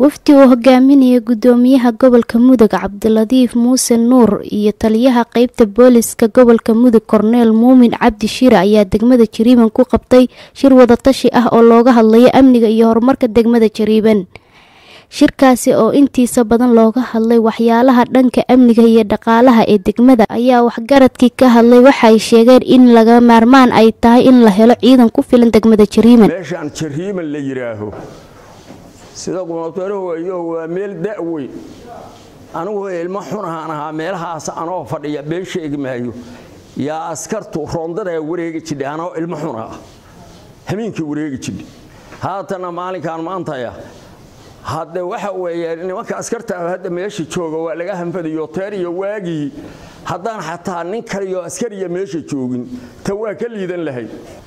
wafdi uu hogaaminaya gudoomiyaha gobolka mudug cabdiladiif muuse nuur iyo taliyaha qeybta booliska gobolka mudug korneel muumin cabdi shire ayaa degmada jariiban ku qabtay shir wadatashi ah oo looga hadlayo amniga iyo horumarka degmada jariiban shirkaasi oo intiisa badan looga hadlay waxyaalaha dhanka amniga iyo dhaqaalaha ee degmada ayaa waxgaradkii ka hadlay waxay sheegeen in laga maarmaan ay tahay in la helo ciidan ku filan degmada jariiban meeshaan jariiman la yidhaaho sida qunatarahoyo waa meel da'weyn anigu ilmo xun ahaan ahaa meelahaas anoo fadhiya been sheegi maayo yaa askartu roondadaa wareegi jidhay anoo ilmo xun ah hamiinkii wareegi jidhay haatana maalinkaan maantaya hadde waxa weeye nimanka askarta hadda meesha jooga waa laga hanfadayo teer iyo waagii haddaan xataa nin kaliyo askariya meesha joogin ta waa ka liidan lahayd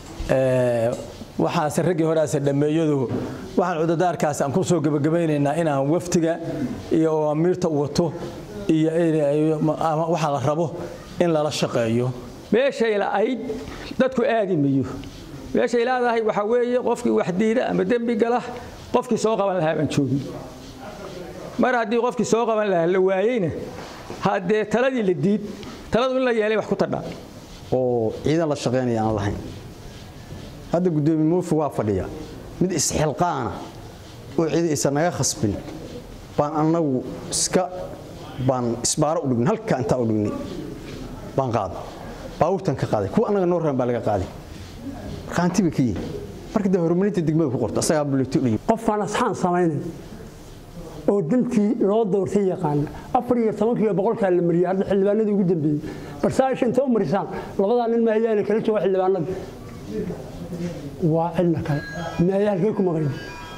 waxaase raggii horease dhammeeyadu waxaan cudadaarkaas aan ku soo gebagabaynaynaa inaan waftiga iyo amiirta wato iyo waxa la rabo in lala shaqeeyo meeshay la'ayd dadku aadi mayo meeshay leedahay waxaa weeye qofkii wax diida ama dembi gala qofkii soo qaban lahaa baan joogin mar haddii qofkii soo qaban lahaa la waayeyna haddee taladii la diid taladu in la yeelay wax ku tadhaa oo ciidan la shaqaynaya aan lahayn hadda gudoomiye muufi waa fadhiya mid isxilqaana oo cidi isa naga khasbin baan annagu iska baan isbaaro u dhignay halkaa intaa u dhignay baan qaaday baawurtan ka qaaday kuwa annaga noo raban baa laga qaaday markaanti bay ka yihin marka dee horumarinta degmada ku qorta asagaa buleeto dhihi qofkaan asxaan samaynayn oo dantii loo doortay yaqaana afar iyo tobankiiyo boqolkaa la mariyay hadda xildhibaanadii ugu dambeeyey barsaasha inta u marisaan labadaa nin maayaana kala jooga xildhibaanada waa cidna kale maaya halkay ku maqayn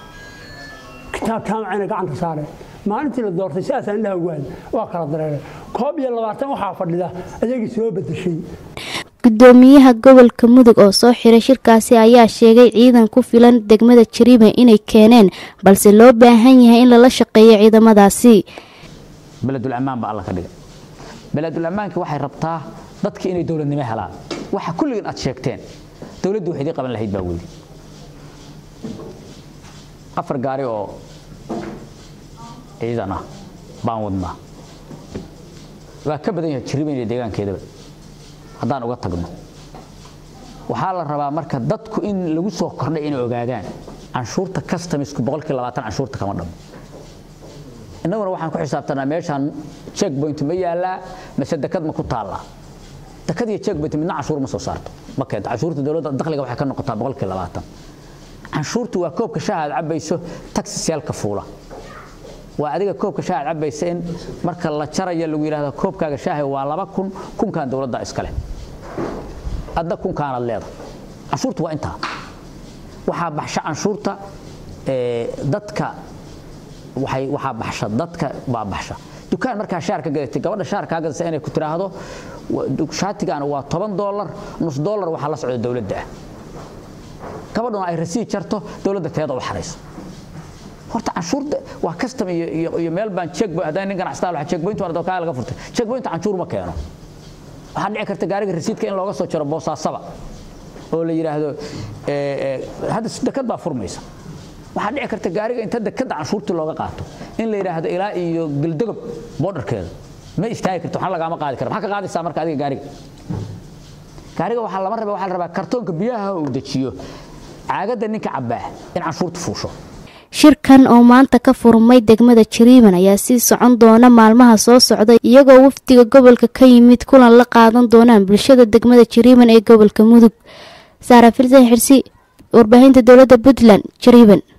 kitaab jaamacayna gacanta saareen maalintii la doortay sidaas indhaha ugu hayn waa kala dareereen koob iyo labaatan waxaa fadhida ayagii soo bedeshay gudoomiyaha gobolka mudug oo soo xiray shirkaasi ayaa sheegay ciidan ku filan degmada jariiban inay keeneen balse loo baahan yahay in lala shaqeeyo ciidamadaasi beledulamaan baa alla ka dhigay beledulamaanka waxay rabtaa dadka inay dowladnimo helaan waxa kulligan aad sheegteen dowladdu wax idii qaban lahayd baa weydi afar gaari oo ciidan ah baan wadnaa waa ka badan yahay jariiban iyo deegaankeedaba haddaan uga tagno waxaa la rabaa marka dadku in lagu soo kordhay inay ogaadaan canshuurta customisku boqolkii labaatan canshuurta kama dhamo innaguna waxaan ku xisaabtanaa meeshaan check point ma yaallaa mase dekad ma ku taallaa dekad iyo check point midna canshuur ma soo saarto ma keento canshuurta dowladda dakhliga waxay ka noqotaa boqolkii labaatan canshuurtu waa koobka shaaha aad cabayso taxisyeelka fuula waa adiga koobka shaaha aad cabaysa in marka la jarayo lagu yidhaahdo koobkaaga shaaha waa laba kun kunkaan dowladda iskale adda kunkaanaad leedahay canshuurtu waa intaa waxaa baxsha canshuurta dadka waxay waxaa baxsha dadka baa baxsha dukaan markaa shaar ka gadatay gabadha shaar kaa gadaysa inay ku tiraahdo shaatigaana waa toban doolar nus doolar waxaa la socda dowladda ah gabadhuna ay rasiid jarto dowladda teeda u xarayso horta canshuurta waa custom iyo iyo meel baan check haddaan nin ganacsataa waxa check point wardo kaa laga furtay check point canshuur ma keeno waxaa dhici karta gaariga rasiidka in looga soo jaro boosaasaba oo la yiraahdo ee hadda dekad baa furmaysa waxaa dhici karta gaariga inta dekada canshuurta looga qaato in la yiraahdo ilaa iyo galdagob borderkeeda ma istaagi karto waxaan lagaama qaadi kara maxaa ka qaadaysaa marka adiga gaariga gaariga waxaa lama rabaa waxaa la rabaa kartoonka biyaha uu dejiyo caagada ninka cabaa in canshuurta fuusho shirkan oo maanta ka furmay degmada jariiban ayaa sii socon doona maalmaha soo socda iyagoo wafdiga gobolka ka yimid kulan la qaadan doonaan bulshada degmada jariiban ee gobolka mudug saara filsan xirsi warbaahinta dowladda puntland jariiban